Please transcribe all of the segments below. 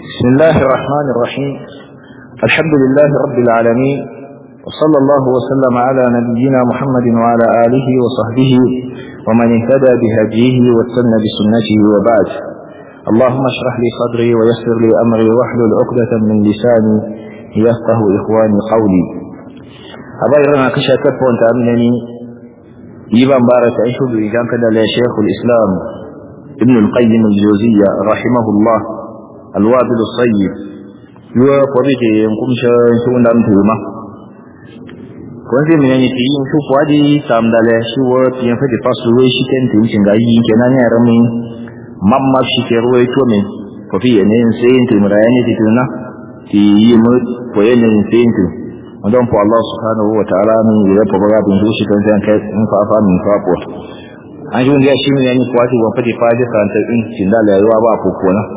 بسم الله الرحمن الرحيم الحمد لله رب العالمين وصلى الله وسلم على نبينا محمد وعلى آله وصحبه ومن اهتدى بهديه واستنى بسنته وبعد اللهم اشرح لي صدري ويسر لي أمري واحلل عقدة من لساني يفقه إخواني قولي أبايرنا كشكف وانت أمنني يبان بارك أيشو بإجان كده لشيخ الإسلام ابن القيم الجوزية رحمه الله الوابل الصيب يوا قبيك ينقم شون دام توما kwanze min yani ti yin shuku adi sam dale shi wo ti yan fadi fasu we shi ken tin cin ga yi kenan ya rami mamma shi ke ruwa to me ko fi ne sai yin ti mura yani ti tuna ti yi mu ko yin sai yin ti don po Allah subhanahu wa ta'ala min ya fa ba bin shi kan san kai in fa fa min fa ko an ji wanda shi min yani kwati wa fadi fadi kan ta in cin dale yawa ba ko ko na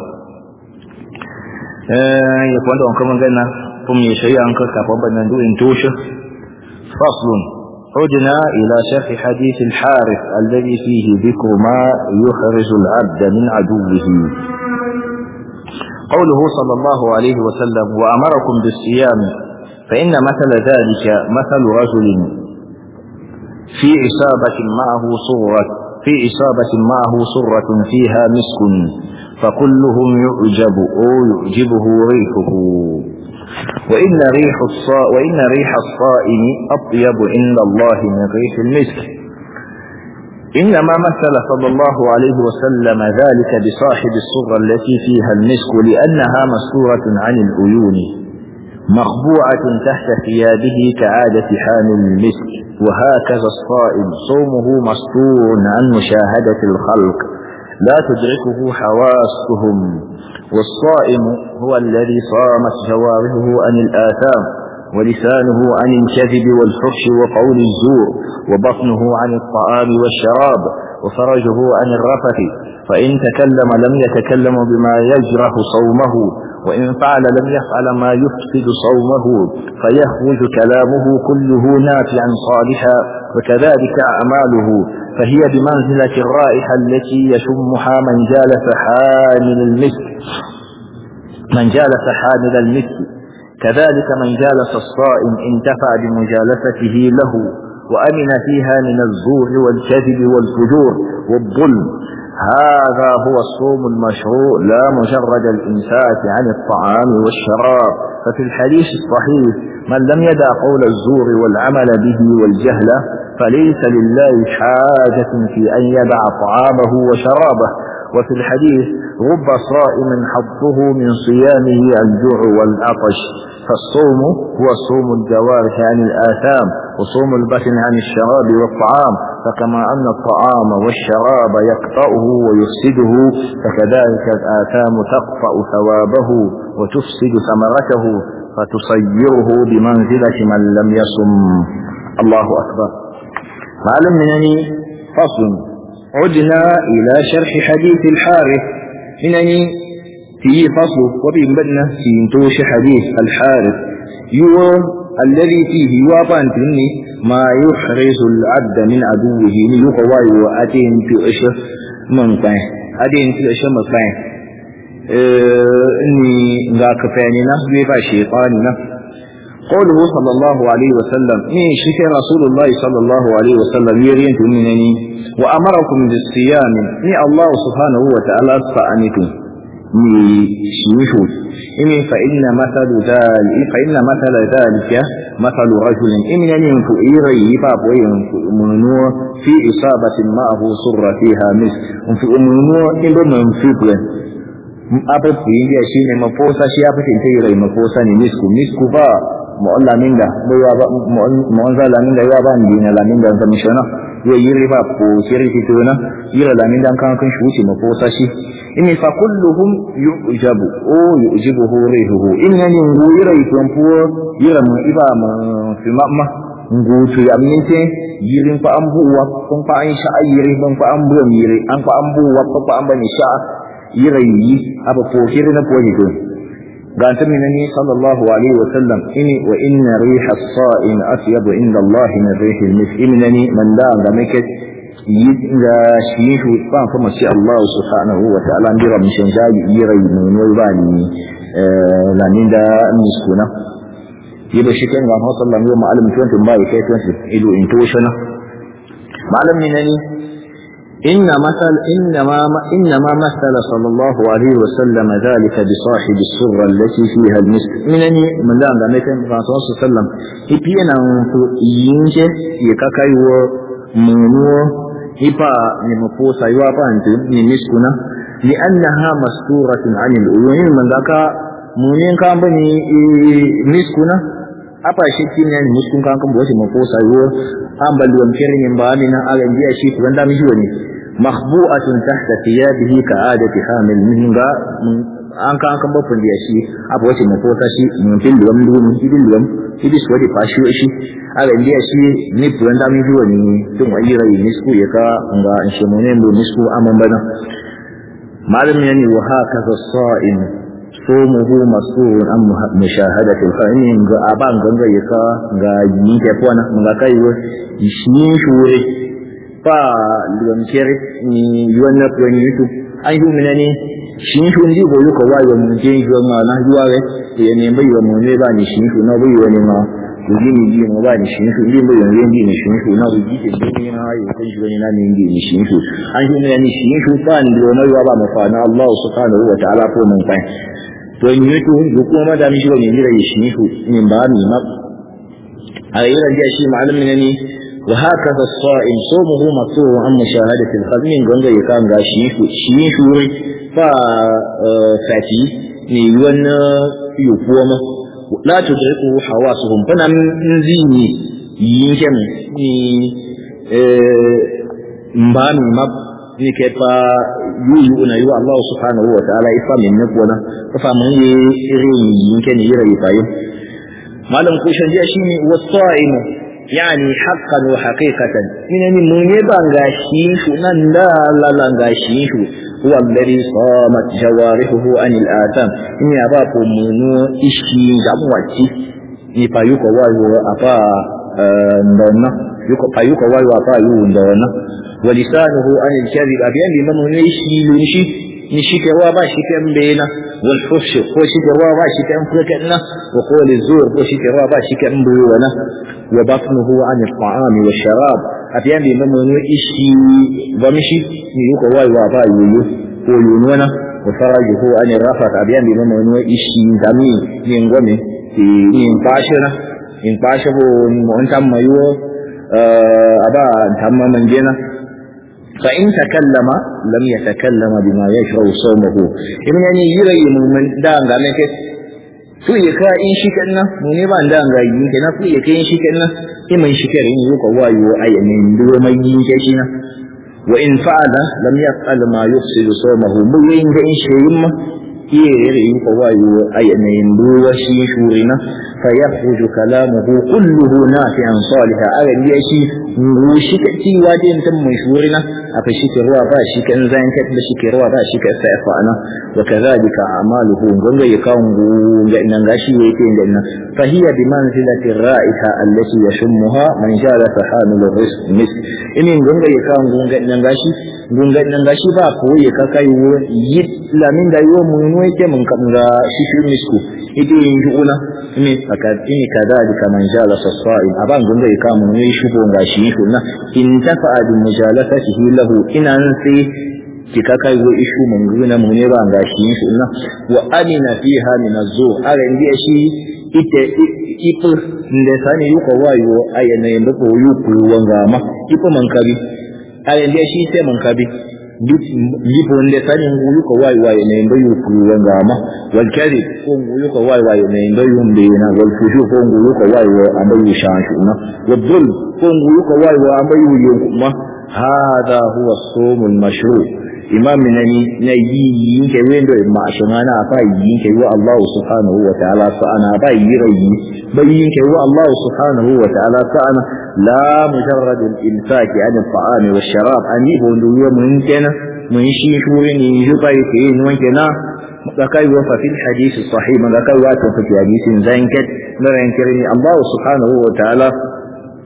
eh ya kwanda on kuma ganna kuma ya shari'a an ka kafa banan du in toshe فصل عدنا إلى شرح حديث الحارث الذي فيه ذكر ما يخرج العبد من عدوه قوله صلى الله عليه وسلم وأمركم بالصيام فإن مثل ذلك مثل رجل في إصابة معه صرة في إصابة معه صرة فيها مسك فكلهم يعجب أو يعجبه ريحه وإن ريح الصا وإن ريح الصائم أطيب عند الله من ريح المسك إنما مثل صلى الله عليه وسلم ذلك بصاحب الصرة التي فيها المسك لأنها مستورة عن العيون مخبوعة تحت ثيابه كعادة حامل المسك وهكذا الصائم صومه مستور عن مشاهدة الخلق لا تدركه حواسهم والصائم هو الذي صامت جوارحه عن الآثام ولسانه عن الكذب والفحش وقول الزور وبطنه عن الطعام والشراب وفرجه عن الرفث فإن تكلم لم يتكلم بما يجرح صومه وإن فعل لم يفعل ما يفسد صومه فيخرج كلامه كله نافعا صالحا وكذلك أعماله فهي بمنزلة الرائحة التي يشمها من جالس حامل المسك من جالس حامل المسك كذلك من جالس الصائم انتفع بمجالسته له وأمن فيها من الزور والكذب والفجور والظلم هذا هو الصوم المشروع لا مجرد الإمساك عن الطعام والشراب ففي الحديث الصحيح من لم يدع قول الزور والعمل به والجهل فليس لله حاجة في أن يدع طعامه وشرابه وفي الحديث رب صائم حظه من صيامه الجوع والعطش فالصوم هو صوم الجوارح عن الآثام وصوم البطن عن الشراب والطعام فكما أن الطعام والشراب يقطعه ويفسده فكذلك الآثام تقطع ثوابه وتفسد ثمرته فتصيره بمنزلة من لم يصم الله أكبر معلم منني فصل عدنا إلى شرح حديث الحارث إنني في فصل وبين في توش حديث الحارث يوم الذي فيه يوابان تني ما يحرز العبد من عدوه ليقوى وأتين في أشر من قين أتين في أشر من قين إني ذاك فاننا بيبا شيطاننا قوله صلى الله عليه وسلم إن شك رسول الله صلى الله عليه وسلم يرين منني وأمركم بالصيام إن الله سبحانه وتعالى فأنكم شيشو إن فإن مثل ذلك فإن مثل ذلك مثل رجل إن ينفو إيري باب وينفو في إصابة معه صر فيها مسك في أمنو إن بمنفق abu kuingia shine maposa shi ya fitin ta yi maposa ne misku misku ba mu'alla minda bai ba mu'anza la minda ya ba ni na la minda zan mishona ya yi riba ko shiri fitona yira la minda kan kan shi wuce maposa shi inni fa kulluhum yu'jabu o yu'jibuhu rihuhu innani nguyira itompo yira mu iba mu fi mamma ngutu ya minte yirin fa ambuwa kun fa an sha ayiri ban fa ambuwa mire an fa ambuwa fa an bani sha yirayi aba fokiri na poji to ga ta minani sallallahu alaihi wa sallam ini wa inna riha as-sa'im asyabu inda Allah min rihi al-misk inani man da ga make yi ga shi shi ba kuma sai Allah subhanahu wa ta'ala ndira mishin jayi yira yi no ba ni la min da miskuna yiba shi kan ga sallallahu alaihi wa sallam tun ba kai tun ilu intuition malam ne ne inna masal inna ma inna ma masala sallallahu alaihi wa sallam dhalika bi sahibi as-surra allati fiha al-misk minani man da da mekan ba sallallahu sallam ipiena to yinje ye kakaiwo munuo ipa ni maposa yuwa pa ni miskuna li'annaha masturatun 'anil uyun man daka munin kan bani miskuna apa shi kinya ni miskun kan kan bosi maposa yuwa ambal duwan kirin yin ba mina alan biya shi kuran da mishi wani makhbu'atun tahta thiyabihi ka'adati hamil minga an kan kan bafin da shi apa wace maposa shi mun fil duwan duwan fil duwan idis wadi fashi shi alan biya shi ni kuran da mishi wani tun wa yira yi misku ya ka nga in shi mun ne misku amman bana malam yani wa hakaza sa'im somuhu masurun an mushahadatul fa'in ga aban ganga yaka ga yi ke kwana ga kai wo shi shure fa luwan kere ni yuwan na kuwan youtube an yi mina ne shi shu ndi go yuko wa yo mun je yo ma na yuwa we ye ne bai yo mun ne ba ni shi shu na bai yo ne ma ku ji ni ji mo ba ni shi shu ndi bai yo ne ndi ni shi shu na ku ji ke ni na yo kan shi ne na ni ndi ni shi shu an yi mina ni shi shu fa ndi yo na yuwa ba ma fa na Allah subhanahu wa ta'ala ko mun kai to in yi tuhun da kuma da mishi ba mai mira ya shi nihu min ba mi ma a yi rajiya shi ma'alim ne ne wa haka fa sa'in so mu hu masu an mushahadatul khazmin ganga ya kan ga shi nihu shi nihu fa fati ne wani yukuwa ma la tudriku hawasuhum fana min zini yin kem ni mba mi ma ni ke pa yuyu na yu Allah subhanahu wa ta'ala ifa min ne kona fa mun yi irin yinke ne yira yifayi malam ko shan jiya shine wasa'im yani haqqan wa haqiqatan min ne mun ne banga shi shu nan da la la ga shi shu huwa alladhi samat jawarihu an al-atam in ya ba ko munu ishi gamwaci ni fa yuko wayo apa ndonna yuko fa yuko wayo apa yu ndonna ولسانه عن الكذب أبيان بمن يشي لنشي نشي كوا باشي كم بينا والفش وشي كوا باشي كم فكنا وقول الزور وشي كوا باشي كم بيونا وبطنه عن الطعام والشراب أبيان بمن يشي ومشي نيوك واي وابا يويو ويونونا وفرجه عن الرفق أبيان بمن يشي دمي ينغمي ينقاشنا ينقاشبه وانتم ميوه أبا انتم من جينا فإن تكلم لم يتكلم بما يشرع صومه إذن يعني يري من دان غامي كي su ya ka in shi kanna mu ne ba da ga yi kenan su ya kai shi kanna sai mai shi kare yi ko wayo ayamin duwa mai yi ke shi na wa in fa'ala lam yaf'al ma yufsidu sawmahu mu yin ga in shi yimma iya yare yi ko wayo ayamin duwa shi shurina fa yakhruju kalamuhu kulluhu nafi'an salihan ala shi shi ka ci wajen tan mai shurina aka shi ke ruwa ba shi kan zan ka da shi ke ruwa ba shi ka sai fa ana wa kadhalika a'maluhu gonga ya kan ga nan gashi yake da nan fa hiya bi manzilati ra'iha allati yashmuha man jala fa hamilur rizq mis inin gonga ya kan gonga nan gashi gonga nan gashi ba ko ya ka kai wo yi lamin da yo mun ne ke mun kan ga shi shi misku ite yin juna ne aka ini kadhalika man jala fa sa'in aban gonga ya kan mun ne shi gonga shi na in tafa'a bi mujalasatihi lahu ina sai kika kai go ishu mun guna mun ne ba ga shi shi na wa amina fiha min azu ara ndiye shi ite ipo nde sani yuko wayo ayana yanda ko yuku wanga ma ipo man kabi aya ndiye shi sai man kabi lipo nde sani yuko wayo wayo ne ndo yuku wanga ma wal kari ko yuko wayo wayo ne ndo yumbe na wal fushu ko yuko wayo ando yushanshu na wal dhul ko yuko wayo ando yuku ma هذا هو الصوم المشروع imam na ni na yi yin ke wendo ma shimana fa yin ke wa Allah subhanahu wa ta'ala fa ana ba yi rayi ba yin ke wa Allah subhanahu wa ta'ala fa ana la mujarrad al imsak an al ta'am wa sharab ani bo ndu yo mun kenan mun shi shuri ni ju bai ke ni wan kenan da kai wa fa fil hadith sahih man da kai wa ta fi hadisin zankat na ran kirni Allah subhanahu wa ta'ala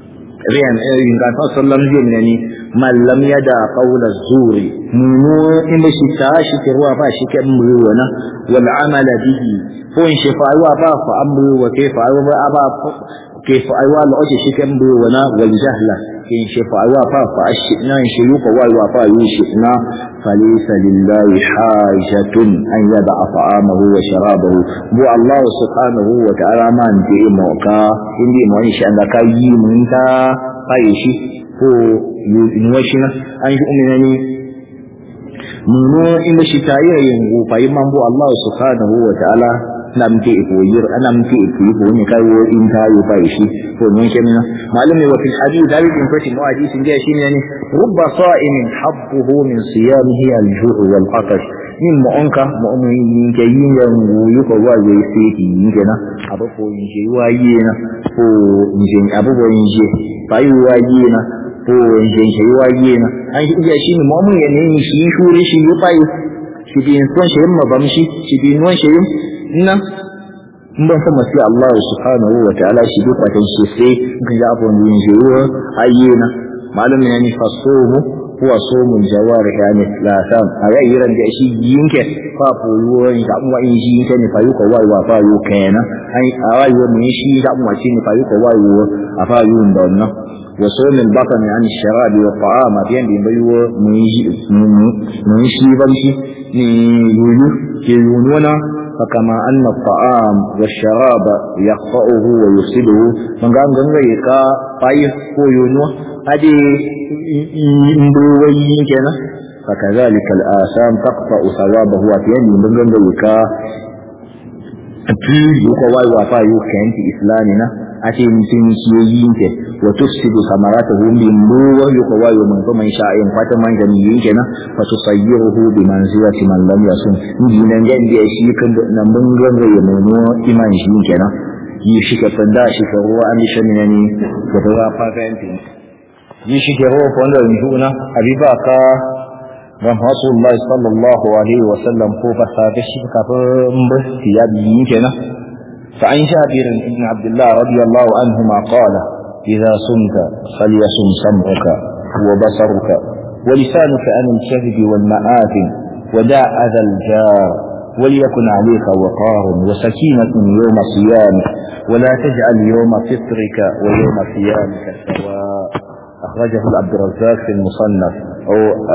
riyan in ga sallam zai ne man lam yada qawla zuri mu in shi ta shi ke ruwa ba shi ke mu wana wal amala bihi ko in shi fa wa ba fa amru wa kayfa wa ba كيف أيوة لأجي شكم بونا والجهلة إن شف أيوة فا فأشئنا إن شيوك وأيوة فا يوشئنا فليس لله حاجة أن يدع طعامه وشرابه بو الله سبحانه وتعالى ما انتئ موكا إندي معنيش أنك يمنتا فايشي هو ينوشنا أن يؤمنني muno inda shi tayi yin fa imman bu Allah subhanahu wa ta'ala nam ke ko yir anam ke ko ko ne kai wo in ta yi fa shi ko ne ke mina malumi wa fil hadith da bin fatin wa hadith inda shi ne ne rubba sa'imin habbuhu min siyamihi al-ju' wal atash min mu'anka mu'min ke yin yan yi ko wa yi sai ki yin kenan abu ko yin je wa yi na ko yin abu ko yin je fa yi wa yi na ko yin je wa yi na an shi iya shi ne mu'min ya ne shi shuri shi yi fa yi shi bin son shi ma bamshi shi bin wan shi nan in ban san masu Allah subhanahu wa ta'ala shi duk watan shi sai ga ya abu yin jiwa ayyena malum ne ni fasumu huwa sumul jawarih yani la sam aya yiran da shi yinke fa koyo in ga mu in shi yinke ne fa yuko wai wa fa yu kenan ai awai wo ne shi ga mu shi ne fa yuko wai wo afa yu ndon na wa sumul batn yani sharab wa ta'am biyan bi bayo mu yi mu shi ban shi ni yuyu ke yunona فكما أن الطعام والشراب يقطعه ويفسده من قام قام يكا طيب كويونو هذه مبوي كنا فكذلك الآثام تقطع ثوابه وفيان من قام يكا تيجي يكوا وفا يكن في إسلامنا ake mutum kiyoyin ke wa tufsidu samaratahu min ruwa yuqwa wa man kuma insha in fata man gani yin kenan fa tusayyiruhu bi manzilati man lam yasum ni nan ga da shi kan nan mun ga ya mu iman shi kenan yi shi ka sanda shi ka ruwa an shi ne ni da ruwa fa ga yanti yi shi ke ruwa ko da juna habiba ka ran Rasulullah sallallahu alaihi wa sallam ko fa sa shi kafin musti ya bi kenan فعن جابر بن عبد الله رضي الله عنهما قال إذا صمت فليصم سمعك وبصرك ولسانك عن الكذب والمآثم ودع أذى الجار وليكن عليك وقار وسكينة يوم صيامك ولا تجعل يوم فطرك ويوم صيامك سواء أخرجه عبد الرزاق في المصنف أو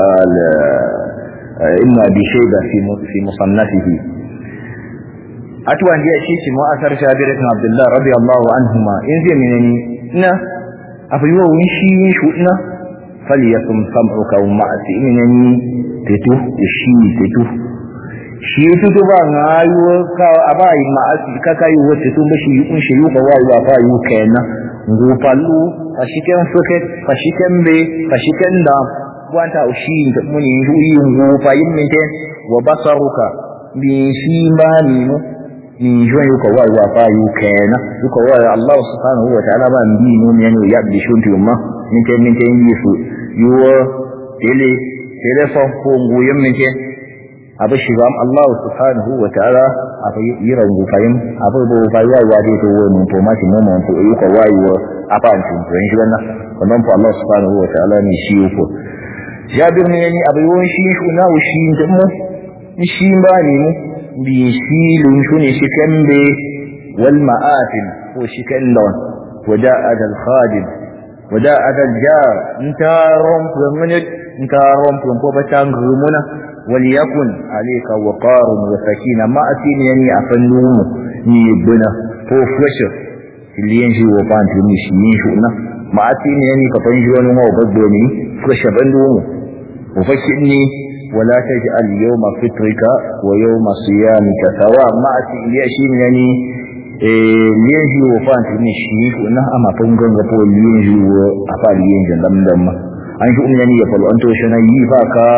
ابن أبي شيبة في مصنفه atuwan da shi shi mu'asar Jabir ibn Abdullah radiyallahu anhuma in zai menene ina abu yiwa wun shi yin shu ina falyasum sam'uka wa ma'asi menene tetu shi tetu shi tetu ba ngayo ka abai ma'asi ka kai wata tun ba shi kun shi yuka wa wa fa yu kenan ngu pallu fashiken soket fashiken be fashiken da wanta ushi da muni yi ngu fa yin mente wa basaruka bi shi ba ni mu ni jwa yuko wa wa fa yu kana yuko wa Allah subhanahu wa ta'ala ba mbi no mi anu ya bi shunti umma min te min te yi su yuwa tele telefon ko nguyen min te abu shi bam Allah subhanahu wa ta'ala abu yira ngu fayim abu bo fa ya wa de to mun to ma shi mun to yuko wa yu apa an tun to shi wannan wannan fa Allah subhanahu wa ta'ala ni shi yuko jabir ne ni abu yawon shi shi na shi mu shi ba ne mu بيشيل شوني شكمبي والمآثم وشكلون وداء الخادم وداء الجار انت رمب منك انت رمب وبتان غمنا وليكن عليك وقار وسكينة ما أتين يعني أفنوم نيبنا هو فلشر اللي ينجي وفان تنيش ينشونا ما أتين يعني كفنجي ونما وبدوني فلشر بندوم وفكرني ولا تجعل يوم فطرك ويوم صيامك سواء ما أتي يعني liyanji wo fa antini shi na ama pongon ga po liyanji wo afa liyanji dam dam an shi umyani ya falo anto shi na yi fa ka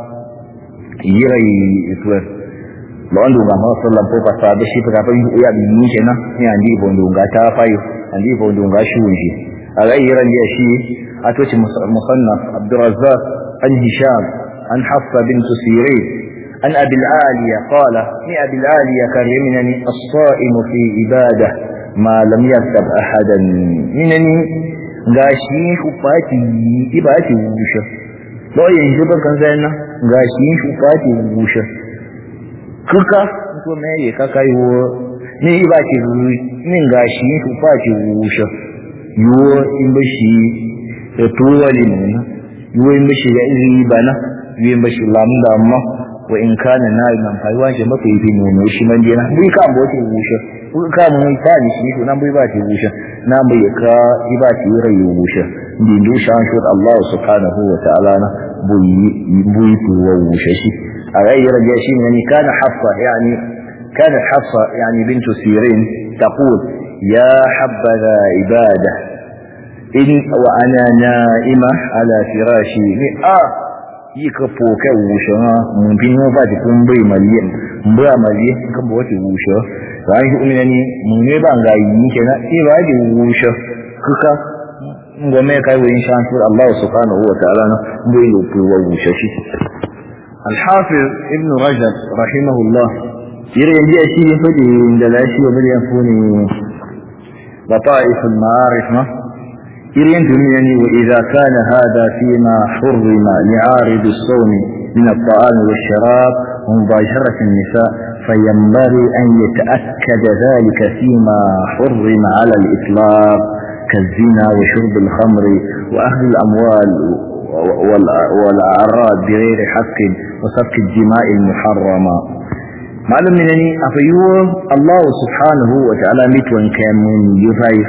yira yi iswe lo andu ga ma sallam po pa da shi fa fa ya bi ni kenan ni andi bondo ga ta fayo andi bondo ga shi wunji aga yira ni shi atoci musannaf abdurrazzaq an hisham عن حفصة بنت سيرين عن أبي العالية قال من أبي العالية كرمنني الصائم في عبادة ما لم يكتب أحدا منني ga shi shufati ibati wushe lo yanzu ba kan sai na ga shi shufati wushe kuka ko me ye kaka yo ni ibati ni ga shi shufati wushe yo in ba shi da tuwali ne yo in ba shi ya iri bana yo in ba shi lamda amma wa in kana na nan fa waje maka yi ne shi man dina bi ka bote wushe ka mun ta ni shi to nan bai ba ta wushe nan bai ka iba ta rai wushe din du shan shi Allah subhanahu wa ta'ala na buyi buyi to wushe shi a rai raja shi ne kana hafsa yani kana hafsa yani bintu sirin taqul ya habbaza ibada in wa ana na'ima ala firashi ni a yi ka foka wushe ha mun bin ba ta kun bai maliyan ba maliyan kan ba wata wushe ran shi umina ni mun ne ba ga yi kenan sai ba ji wushe kuka ngome kai wa insha Allah subhanahu wa ta'ala na bai yi wa wushe shi الحافظ ابن رجب رحمه الله يرى يجي شيء فدي عند لا شيء بل يكون لطائف المعارف ما يرين يعني وإذا كان هذا فيما حرم لعارض الصوم من الطعام والشراب ومباشرة النساء فينبغي أن يتأكد ذلك فيما حرم على الإطلاق كالزنا وشرب الخمر وأخذ الأموال والأعراض بغير حق وسفك الدماء المحرمة معلوم منني أفيوه الله سبحانه وتعالى متوان كان من يفايف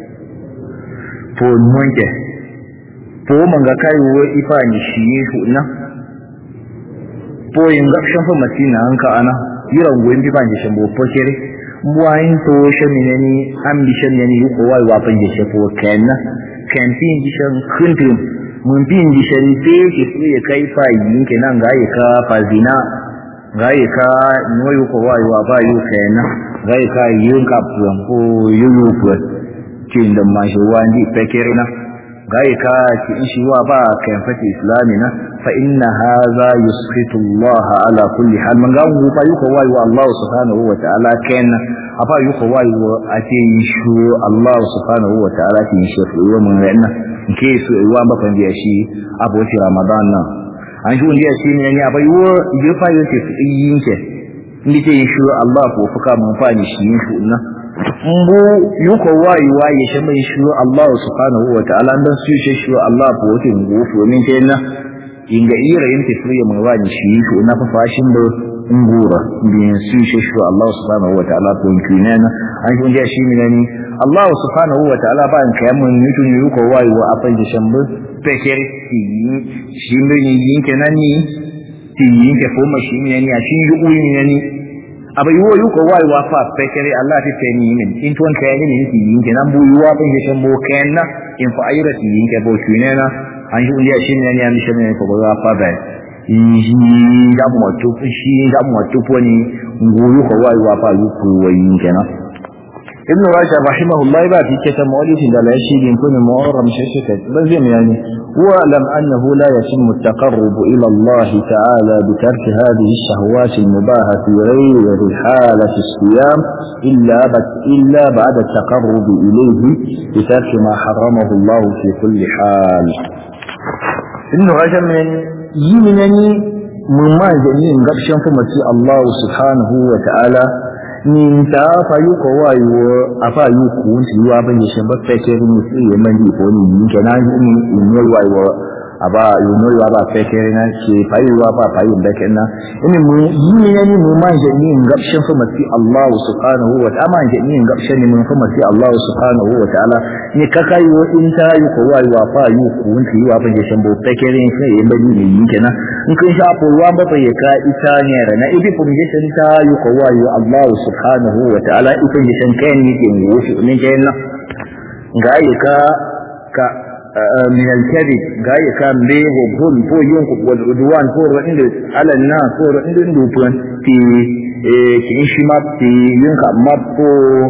فون منجه فو من غكاي وإفاني شيء na poyin gapshan fa matina hanka ana yiran goyin bi ban jeshan bo pokere mbuayin to shamine ni ambition yani yuko wai wa pan jeshe po kenna campaign jeshan kuntum mun bin jeshan te ke su ya kai fa yin kenan ga yi ka fa zina ga yi ka no yuko wai wa ba yu kenna ga yi ka yin ka puan ko yuyu puan kin da ma shi wani pekere na ga yi ka ki shi wa ba kan fati islamina فإن هذا يسخط الله على كل حال من قال فا يقوى الله سبحانه وتعالى كان أفا يقوى أتي يشو الله سبحانه وتعالى تنشف يوم من رأينا كيس يوم بكن دي أشي أبو في رمضان an shi wanda ya ce ne ya bai wo je fa yake yin ke ni ce shi Allah ko fuka mun fa ni shi shi na mbu yuko wayi wayi shi mai shi Allah subhanahu wa ta'ala dan su shi Allah ko tin go min ke na inga ira yin tafiya mai wani shi to na fa fashin da ngura bin su shi shi Allah subhanahu wa ta'ala ko kinana an shi ya shi minani Allah subhanahu wa ta'ala ba in kayan mun yutun yu ko wai wa afan da shambu peker ti shi mun yin kenan ni ti yin ke fo mashi minani a shi yu uyi minani abai wo yu ko wai wa fa peker Allah ti te ni min in ton kayan ni ti yin kenan bu yu wa ban da shambu kenna in fa ayra ti yin ke bo kinana an shi uliya shi ne ya mishi ne ko ba fa ba yi da mu to shi da mu to ko ni nguru ko wai wa fa yu ku wai kenan ibn rajab rahimahullah ba fi kitab mawlid da la shi din kun mu'arram shashaka ban zai yani wa lam annahu la yatim at-taqarrub ila Allah ta'ala bi tark hadhihi ash-shahawat al-mubaha fi ghayri halati as-siyam illa illa ba'da at-taqarrub ilayhi bi tark ma harramahu Allah fi kulli hal ibn rajab min yi minani mun ma da yin gabshin fa mace Allah subhanahu wa ta'ala ni ta fa yu ko wa yu a fa yu ku ti wa ban yi shan ba ta ke ni su yi man di ko ni ni kenan ni ni wa yu aba yu no wa ba ta ke na ce fa yu wa ba fa yu da kenan ni mu yi minani mun ma da yin gabshin fa mace Allah subhanahu wa ta'ala ma da yin gabshin ni mun fa mace Allah subhanahu wa ta'ala ni ka kai wo in ta yu ko wa yu fa yu ku ti wa ban yi shan ba ta ke ni sai yi man di ni kenan in kun sha ko wa ba ya ka ita ne na ibi foundation ta yu ko wa yu Allah subhanahu wa ta'ala ita ne shan kai ne ke wuce ne ke nan ga yi ka ka min al-kadhib ga yi ka me ho bun ko yin ku wal udwan ko radin da ala na ko radin da dupun ti eh kin shi ma ti yin ka ma ko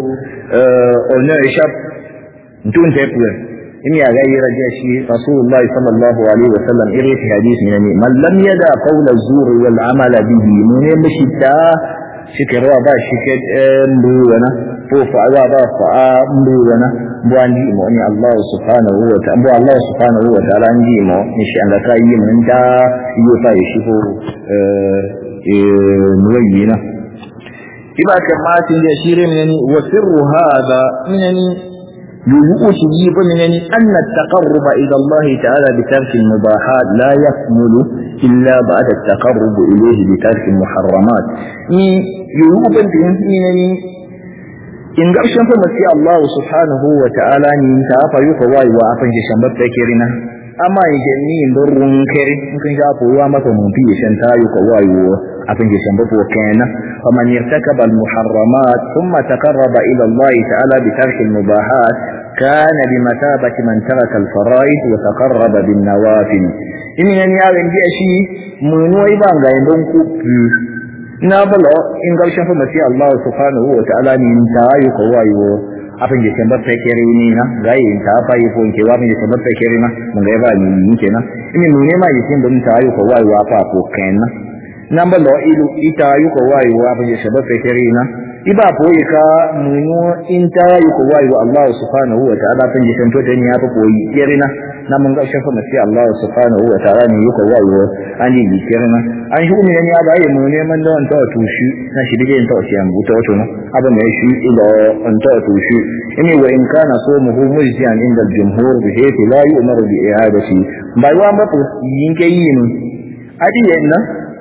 honor shop dun te puen in ya ga yira da shi rasulullahi sallallahu alaihi wasallam irin hadisi ne man lam yada qawla zur wal amala bihi mun ne mishi ta shikewa ba shi ke mbuwana ko fa'awa ba fa'a mbuwana bu an ji mo ni Allah subhanahu wa ta'ala bu Allah subhanahu wa ta'ala an ji mo ni shi an da kai mun da yo ta shi ko eh eh nuwayina iba kama tin da shire ne wa sirru hada minani يوجد يبنني أن التقرب إلى الله تعالى بترك المباحات لا يكمل إلا بعد التقرب إليه بترك المحرمات يوجد بنني in ƙarshen fa mace Allah subhanahu wa ta'ala ni ta fa yi fa wai wa afan shi shambar ta kirina amma in ke ni in run kere in kan ga ko wa maka mun fi shan ta yi ko wai wa afan shi shambar ko kana faman yartakaba al muharramat thumma taqarraba ila Allah ta'ala bi tarki al mubahat kana bi matabati man taraka al fara'id wa taqarraba bin nawafil in yan ya ga shi mun wai ban ga indon ku na bala in garshen fa masi Allah subhanahu wa ta'ala ni ta yi ko wayo afin je kan batta kere ni na ga yin ta fa yi ko ke wa min je batta kere na mun ga ba ni yin kenan in mun ne ma yi kin don ta yi ko wayo fa ko kenan nan bala ilu ita yi ko wayo afin je batta kere na iba ko yi ka mun in ta yi ko wayo Allah subhanahu wa ta'ala fin je kan to ta ni ya fa ko yi kere na na mun ga shafa masi Allah subhanahu wa ta'ala ne yuko wayo an yi kirna an shi mun ya da yi mu neman da wanta wato shi na shi dige ta wasu yambu ta wato abin da shi ila an ta wato shi ini wa in kana so mu hu mujtian inda jumhur bi haythi la yu'mar bi i'adati bai wa ba yin ke yin adi yanna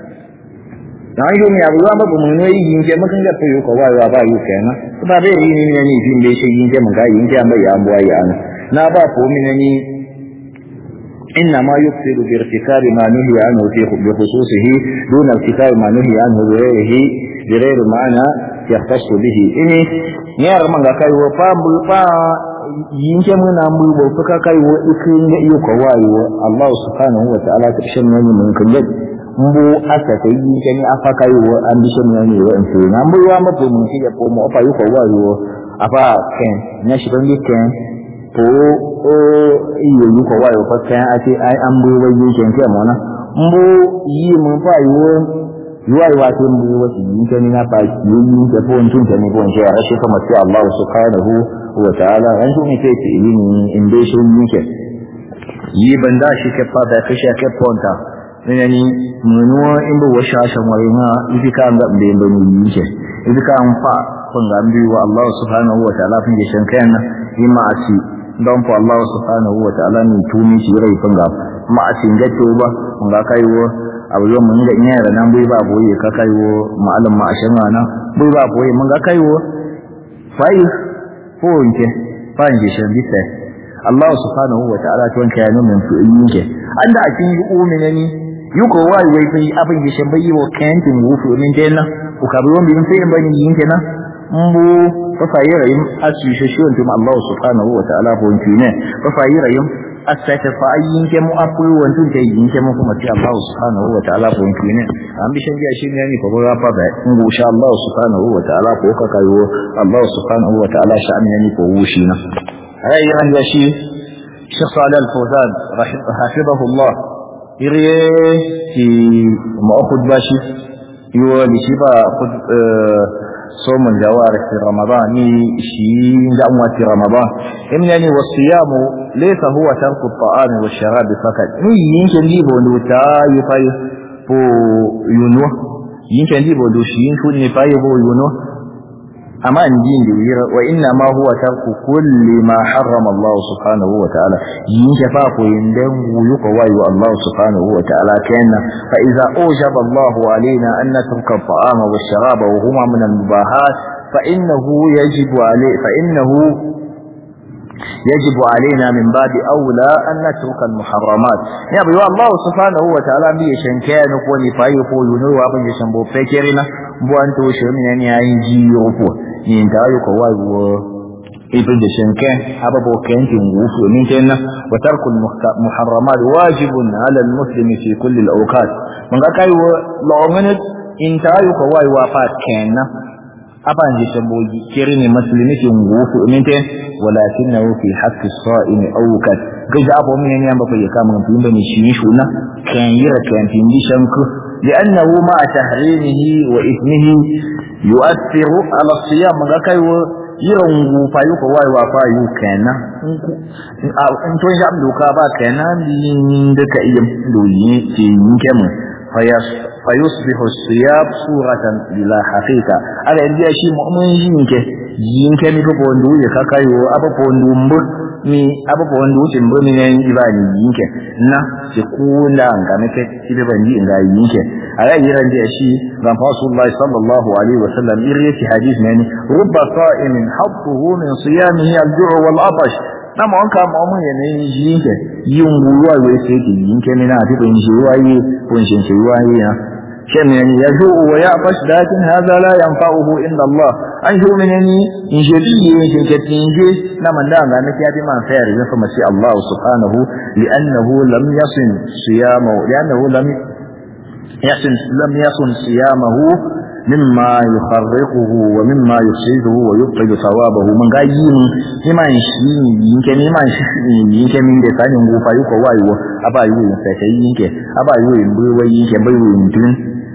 na yi mu abu wa ba mu ne yin ke makan ga fayo ko wayo ba yi kenan ba bai yi ni ne ni fin bai shi yin ke mun ga yin ke an bai an buwa ya na ba ko min ni إنما يفسد بارتكاب ما نهي عنه بخصوصه دون ارتكاب ما نهي عنه بغيره بغير معنى يختص به إني نيار من كاي وفا بفا yinke muna mu ba suka kai wa ikin da iyo ko wayo Allah subhanahu wa ta'ala ta shan wani mun kan yadda mbu asa ta yi ke ni afa kai wa an bi shan wani wa in sai nan bu wa ma bu mun ya ko mu afa yi ko wayo afa ken na shi ban ken to o iyo yi ko wayo fa kan ate ai an bu wai yi ken ke mona mbu yi mun fa yi wo yuwai wa sai mbu wa shi yi ken na fa yi yi ke fo tun ke ni ko shi a shi kuma sai Allah subhanahu wa ta'ala an shi ne sai ce ilimi in dai shi yi ke yi banda shi ke fa da kashi ke ponta ne ni munuwa in bu wa shashan wai na ibi ka ga be be ni yi ke ibi ka an fa kun ga bi wa Allah subhanahu wa ta'ala fin shan kayan yi ma'asi don fa Allah subhanahu wa ta'ala ni tumi shi rai fin ga ma'asi ga to ba kun ga kai wo abu yau mun ga ina da nan bai ba boye ka kai wo ma'alim ma'ashin ana bai ba boye mun ga kai wo fai ko nke fa in shan bisa Allah subhanahu wa ta'ala to wanka ya nuna su yin ke anda a cikin uminani yuko wai wai bai abin da shan bai wo kantin wufu min kenan ku ka bi wani bin sai ban yin kenan mbu fa fayirayim asu shi wantum Allah subhanahu wa ta'ala ko ne fa fayirayim asata fa ayin ke mu apu wantum te yin ke mu kuma ti Allah subhanahu wa ta'ala ko ne an bi shan biya shi ne ni ko ba fa ba ngu sha Allah subhanahu wa ta'ala ko ka kayo Allah subhanahu wa ta'ala sha'an ne ko wushi na ai ran ya shi Sheikh Salih Al-Fawzan rahimahu Allah ire ki ma'khud bashi yiwa da shi ba صوم الجوارح في رمضان شيء جمع في رمضان إنني والصيام ليس هو ترك الطعام والشراب فقط يمكن لي بولو تا يفاي بو يونو يمكن لي بولو شيء شو نفاي بو يونو أما ندين دويرة وإنما هو ترك كل ما حرم الله سبحانه وتعالى ينشفاق يندم ويقوى الله سبحانه وتعالى كان فإذا أوجب الله علينا أن نترك الطعام والشراب وهما من المباحات فإنه يجب عليه فإنه يجب علينا من باب أولى أن نترك المحرمات يا بيو الله سبحانه وتعالى بي شنكان كوني فايفو ينو وابن يشنبو فكرنا بو أنتو شمين أن يعيجي يرفو ينتهي كواي ibn da shankan ababo kantin wufu min kenan wa tarkul muharramat wajibun ala almuslimi fi kulli alawqat mun ga kai wa la'ongane in tayu ko wai wa fa kenan aban ji shabogi kirini muslimi fi wufu min te walakinahu fi haqqi as-sa'imi awqat gaja abo min ne amba fa kama mun bin bani shi shuna kan yira kan tin di shanku لأنه مع تحريمه وإثمه يؤثر على الصيام من كاي yiran gufa yi ko wai wa fa yi kenan in to ya doka ba kenan din da ka iya doyi ke yin kemu fayusbihu siyab suratan bila haqiqa ala india shi mu'min yinke yinke mi ko bondu ya kakayo aba bondu mbur mi aba bondu tin mbur mi nan ibani yinke na ce kula ga nake tibe bandi ga yinke ala yiran da shi ga rasulullah sallallahu alaihi wasallam iriyati hadith ne rubba sa'imin habbuhu min siyamihi al-ju' wal atash na ma wanka ma mun yana yin yinke yin ruwa wai sai ke yinke mina a cikin shi waye kun shin shi waye na shin ne ya zo wa ya fash dakin hada la yanfa'uhu illa Allah an shi mun ne in shi bi yin shin ke tinje na man da ga na kiyafi man sayar da kuma sai Allah subhanahu li'annahu lam yasin siyamahu li'annahu lam yasin lam yasun siyamahu مما يخرقه ومما يفسده ويبطل ثوابه من غايين iman shi yinke ni iman shi yinke min da sanin gofa yuko wayo aba yi yin sai sai yinke aba yi yin bai wai yinke bai yin tun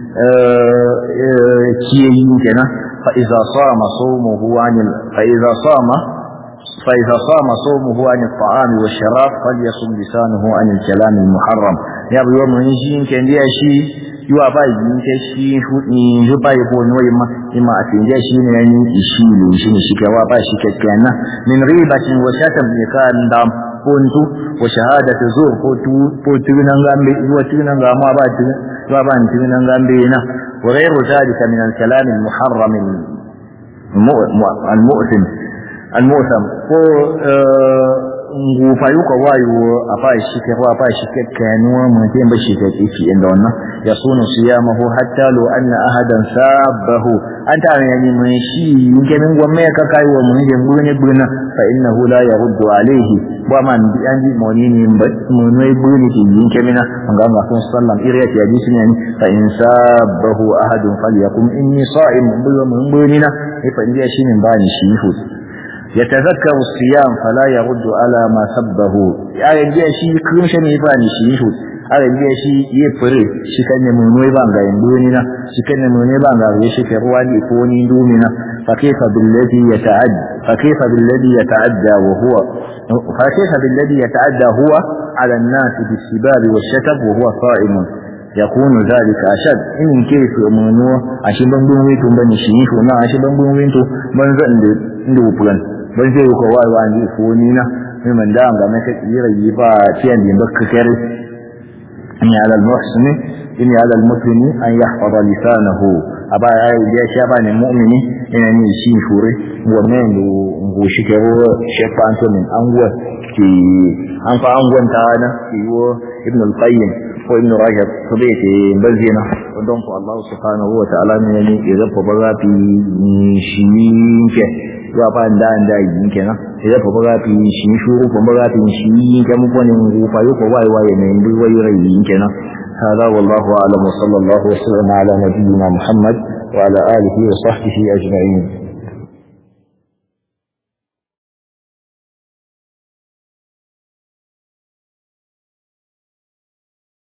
eh kiye yinke na fa iza sama sawmuhu anil fa iza sama fa iza sama sawmuhu anil ta'am wa sharab falyasum lisanuhu anil kalam al muharram ya bi wa mun shi yinke ndiya shi yiwa ba yin ke shi hudi yi ba yi ko noyi ma ima a tinje shi ne yan yi shi ne shi ne shi ke wa ba shi kyakkyan na min ribatin wa shatam ne ka da pontu wa shahadatu zur ko tu ko tunan gambe wa tunan gama ba tu wa ba tunan gambe na wa ghayru zalika min al-kalam al-muharram al-mu'tim al-mu'tam ko ngufa yuka wayo a fa shi ke fa fa shi ke kanuwa mutum ba shi ke kici inda wannan ya sunu siyamahu hatta lo anna ahadan sabahu an ta ne mun shi yake min gwamme ka kai wa mun je gune gune fa innahu la yaruddu alayhi ba man bi an ji moni ne mun ne gune ki yake mina an ga masu sallam iriya ya ji ne fa in sabahu ahadun falyakum inni sa'im mun bunina fa indiya shi ne ba ni shi hu يتذكر الصيام فلا يرد على ما سبه ya yaje shi kun shi ne ba ni shi hu a yaje shi ye fure shi kan ne mun wai ban ga indoni na shi kan ne mun ban ga shi ke ruwa ni ko ni indumi na fa kayfa billadhi yata'adda fa kayfa billadhi yata'adda wa huwa fa kayfa billadhi yata'adda huwa ala an-nas bis-sibab wash-shatab wa huwa sa'im yakunu dhalika ashad in kayf umunu ashin ban bun wito ban shi hu na ashin ban bun wito ban zan da ndo plan ban zai ko wai wa ni ko ni na mai man da ga mai kira yi ba tiyan din bakka kare in ya al muhsini in ya al muslimi an yahfaza lisanahu aba ya yi ya sha ba ne mu'mini ina ni shi shure wannan do ngo shi ke ro shefa to min an gwa ki an fa an gwanta na ki wo ibn al qayyim ko ibn rajab ko bai ke bazina don ko Allah subhanahu wa ta'ala ne ne ya zafa ba za fi shi ke zuwa fa da da yin kenan idan fa ba fi shi shuru fa ba fi shi yin ke mu konin ku fa ko wai wai ne ndu wai rai yin kenan hada wallahu a'lam wa sallallahu wa sallama ala nabiyyina muhammad wa ala alihi wa sahbihi ajma'in